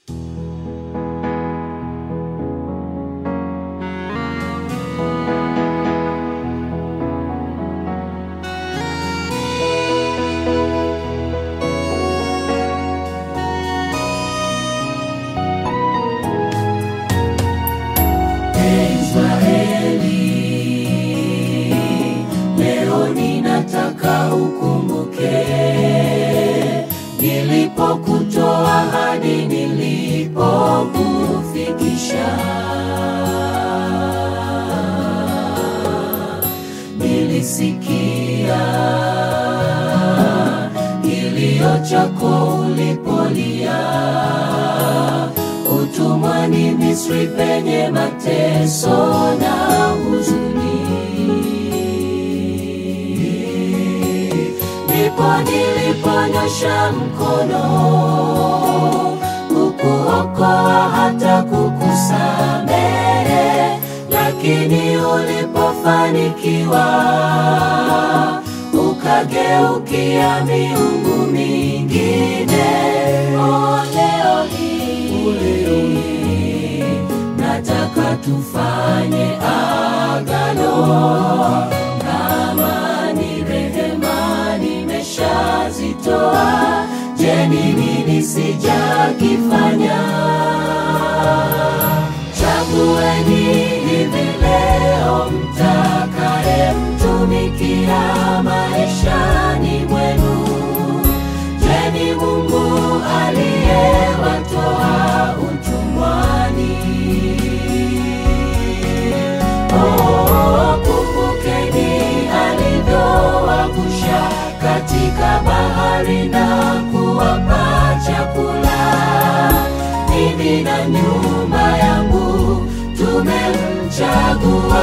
Leo ninataka ukumbuke nilipokutoa hadi nilipokufikisha. Nilisikia kilio chako ulipolia utumwani Misri penye mateso na huzuni. Ndipo niliponyosha mkono kukuokoa hata kukusamehe, lakini ulipofanikiwa ukageukia miungu mingine. Oh, leo hii nataka tufanye agano kama ni rehema nimeshazitoa, je, ni nini sijakifanya? Chagueni hivi leo mtakaye mtumikia maishani mwenu. Je, ni Mungu aliyewatoa utumwani? Oh, kumbukeni alivyowavusha katika bahari na kuwapa chakula. Mimi na nyumba yangu tumemchagua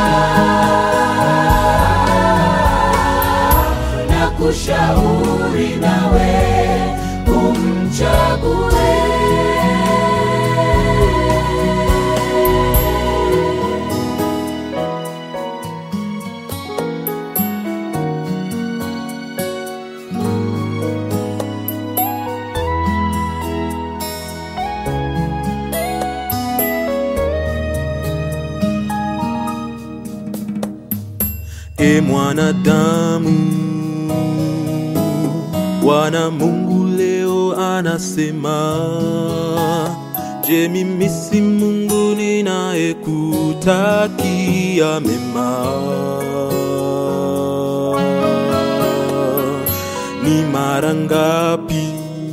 na kushauri nawe umchague. E mwanadamu, Bwana Mungu leo anasema, je, mimi si Mungu ninayekutakia mema? Ni mara ngapi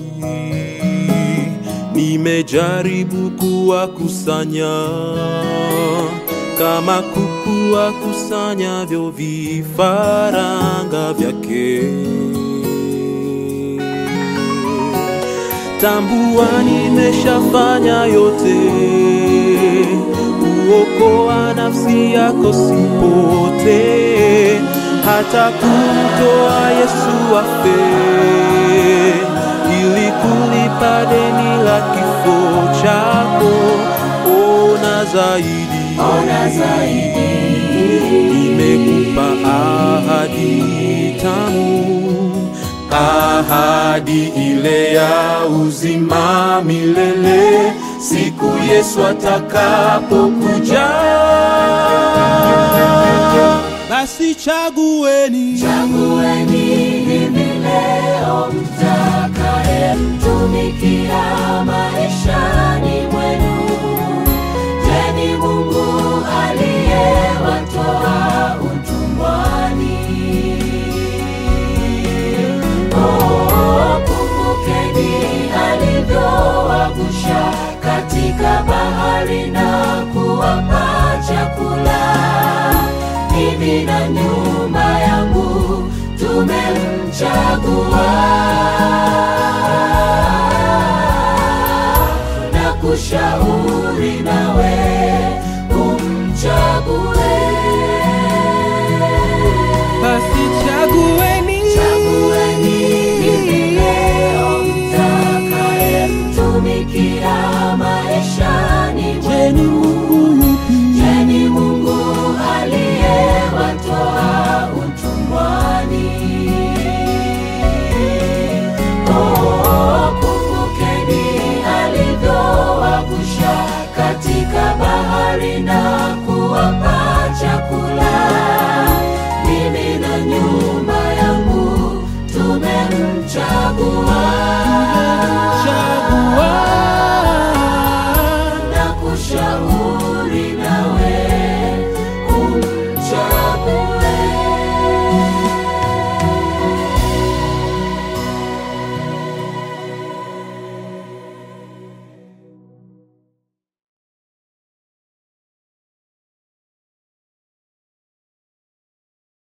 nimejaribu kuwakusanya kama kuku wakusanyavyo vifaranga vyake. Tambua nimeshafanya yote kuokoa nafsi yako sipote, hata kumtoa Yesu afe ili kulipa deni la kifo chako. Ona zaidi Ona zaidi nimekupa ahadi tamu, ahadi ile ya uzima milele, siku Yesu atakapokuja. Basi chagueni, Chagueni hivi leo mtakaye mtumikia maishani mwenu. Je, ni Mungu aliyewatoa utumwani? Oh, kumbukeni alivyowavusha katika bahari na kuwapa chakula. Mimi na nyumba yangu tumemchagua na kushauri nawe